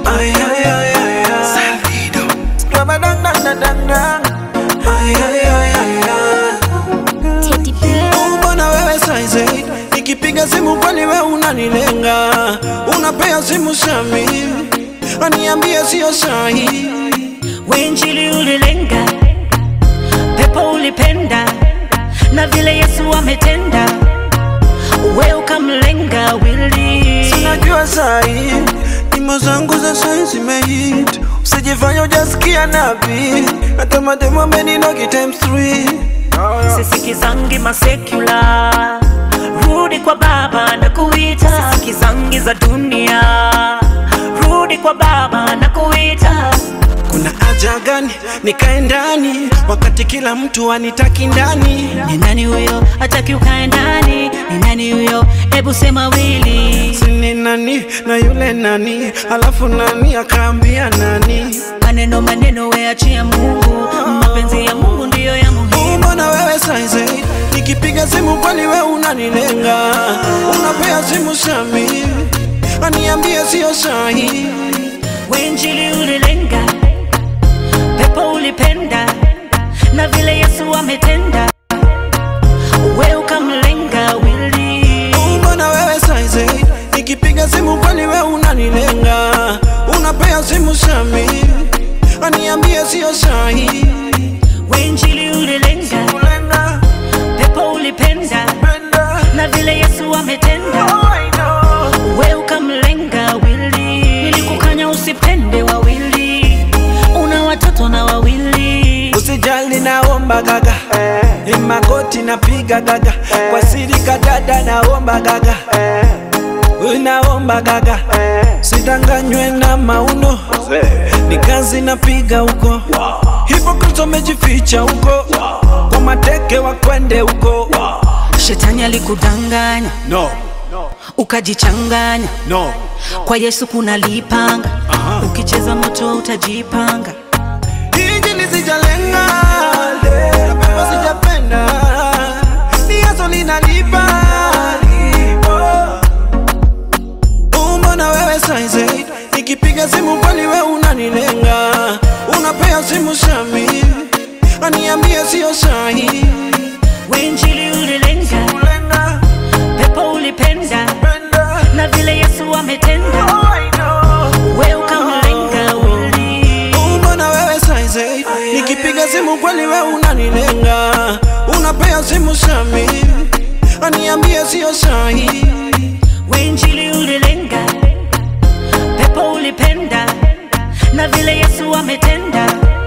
Ay, ay, ay, ay, ay. Rabadang, dang, dang, dang, dang. Ay, ay, ay, ay, ay. Teddy B. Mbona wewe saizi nikipiga simu kwani we unanilenga, unapea simu Shami aniambie sio sahi. Wenjili ulilenga, pepo ulipenda, na vile Yesu ametenda, we ukamlenga wili. Sinajua sahi nyimbo zangu za sai zimehit, usijifanya ujasikia nabii, hata mademo ameninogi times three. Sisikizangi masekula, rudi kwa Baba na kuita. Sisikizangi za dunia, rudi kwa Baba na kuita. Kuna haja gani nikae ndani wakati kila mtu anitaki ndani? Ni nani huyo hataki ukae ndani? Ni nani huyo? Hebu sema wili. Sini nani na yule nani, alafu nani akaambia nani? Maneno maneno, we achia Mungu, mapenzi ya Mungu ndiyo ya muhimu. Mbona wewe saizi nikipiga simu kwani we unanilenga, unapea simu Shami aniambie sio sahi. Wenjili ulilenga, pepo ulipenda, na vile Yesu ametenda, we ukamlenga wili. Mbona wewe saizi nikipiga simu kwani we unanilenga, unapea simu Shami aniambie sio sahi. Wenjili ulilenga, Lenga, pepo ulipenda, penda, na vile Yesu ametenda, oh, I know. we ukamlenga wili. Nilikukanya usipende wawili, una watoto na wawili. Usijali naomba gaga ni magoti napiga gaga kwa siri kadada naomba gaga naomba gaga sidanganywe na mauno ni kazi napiga huko hipokrito mejificha huko kwa mateke wakwende huko Shetani alikudanganya no, ukajichanganya no. kwa Yesu kuna lipanga, ukicheza moto utajipanga. Injili sijalenga, na pepo sijapenda, ni Yesu linalipa. Oh, Mbona wewe saizi nikipiga simu kwani we unanilenga, unapea simu Shami aniambie sio sahi. Wenjili ulilenga, Lenga, pepo ulipenda, penda, na vile Yesu ametenda, oh, I know. we ukamlenga wili. Oh, Mbona wewe saizi nikipiga simu kweli we unanilenga, unapea simu Shami aniambie sio sahi. Wenjili ulilenga, pepo ulipenda, na vile Yesu ametenda,